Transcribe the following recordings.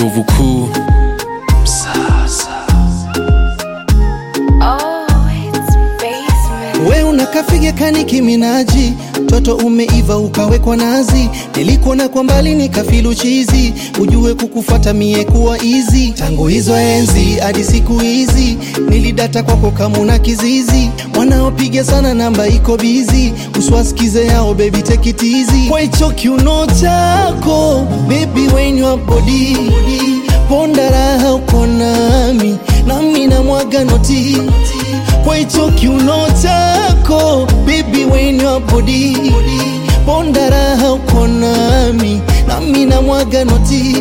ndovu kuu Oh, it's basement. We unakafiga kani kiminaji, toto umeiva ukawekwa nazi, nilikuona kwa mbali nikafilu chizi, ujue kukufuata mie kuwa easy. Tangu hizo enzi hadi siku hizi, nilidata kwako kamuna kizizi, wanaopiga sana namba iko bizi, uswasikize yao baby take it easy. Kwa hicho kiuno chako baby when your body ponda raha uko nami nami na mwaga noti kwa hicho kiuno chako baby when your body ponda raha uko nami nami na mwaga noti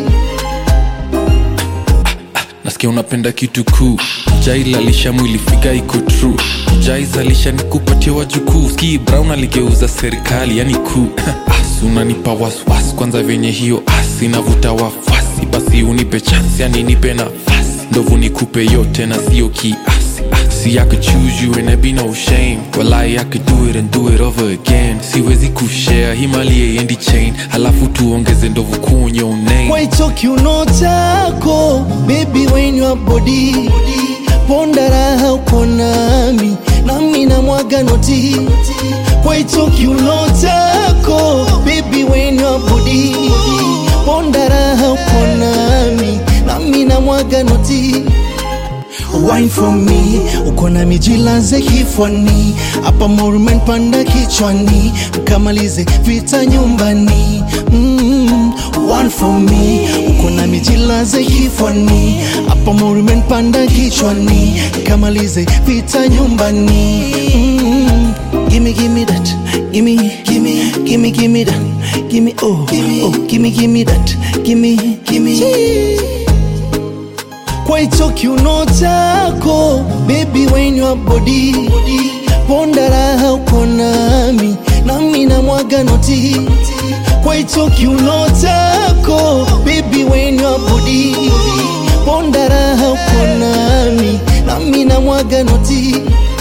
nasikia unapenda kitu kuu jailalisha mwili figa iko true jaizalisha nikupatia wajukuu ski brown aligeuza serikali yani kuu as unanipa waswas kwanza venye hiyo as inavuta wafasi basi unipe chansi yani nipe nafasi ndovu nikupe yote na sio kiasi Ah, See I could choose you and there be no shame Walai I could do it and do it over again siwezi kushare himali endi chain halafu tuongeze ndovu kuu your name kwa hicho kiuno chako baby when your body ponda raha uko nami nami na mwaga noti kwa hicho kiuno chako baby when your body ponda raha uko nami nami na mwaga noti Wine for me, uko na mijilaze kifwani, hapa morumen panda kichwani, mkamalize vita nyumbani. Mm, one for me, uko na mijilaze kifwani, hapa morumen panda kichwani, mkamalize vita nyumbani. Mm, gimme gimme that, gimme gimme gimme gimme that, gimme oh oh gimme gimme that, gimme gimme kwa hicho kiuno chako baby when your body ponda raha uko nami nami na mwaga noti kwa hicho kiuno chako baby when your body ponda raha uko nami nami na mwaga noti